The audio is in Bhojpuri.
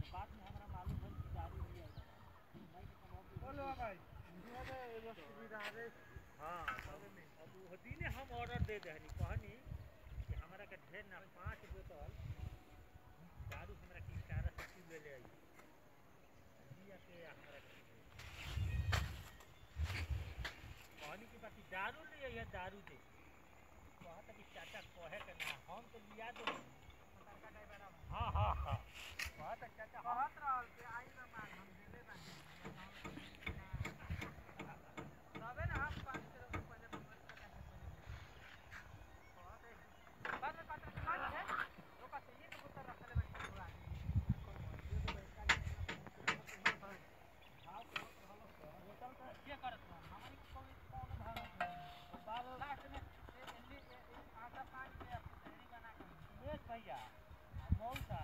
बाद में हमरा मालूम भइल कि दारू लिया नहीं तो कमाओ बोलो भाई ये एगो सुविधा रे हाँ अब अब वो दिने हम ऑर्डर दे दहनी कहनी कि हमरा के ढेर ना पाँच बोतल दारू हमरा के इशारा से क्यों ले ले आई लिया के हमरा के दे। कहनी कि बाकी दारू ले आई है दारू दे कहता कि चाचा कहे के ना हम तो लिया दो हाँ हाँ हाँ कहता चाचा हम कहत रहल के आई ना मांग हम देले बानी तबे ना हम पाँच किलो के पहले मंगल का कैसे पहले बाद में पता चला है लोग से एक बोतल रखले बानी पूरा बोतल तो के करत बा हमारी कोई कौन भाव बाल लास्ट में ए- ए- ए- ए- आधा पाँच के डेरी बना के सुरेश भैया मौसा